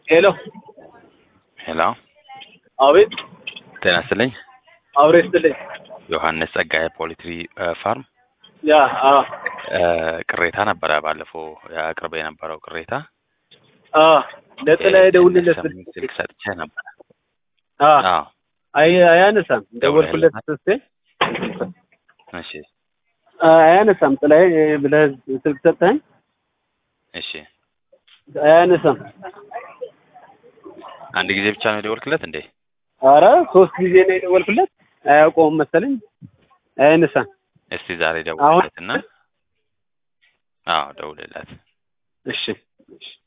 ሄሎ ሄሎ አቤት ጤና ይስጥልኝ። አብሬ ስትልኝ ዮሐንስ ጸጋዬ ፖሊትሪ ፋርም ያ አ እ ቅሬታ ነበረ ባለፈው አቅርበ የነበረው ቅሬታ አ ለጥላ የደውልለት ስልክ ስልክ ሰጥቼ ነበረ። አ አዎ አይ አያነሳም። ደወልኩለት ስስቴ እሺ አያነሳም። ጥላዬ ብለህ ስልክ ሰጠኸኝ እሺ አያነሳም። አንድ ጊዜ ብቻ ነው የደወልክለት እንዴ? አረ ሶስት ጊዜ ነው የደወልኩለት። አያውቀውም መሰለኝ። አያነሳም። እስቲ ዛሬ ደውልለት እና አዎ ደውልለት። እሺ እሺ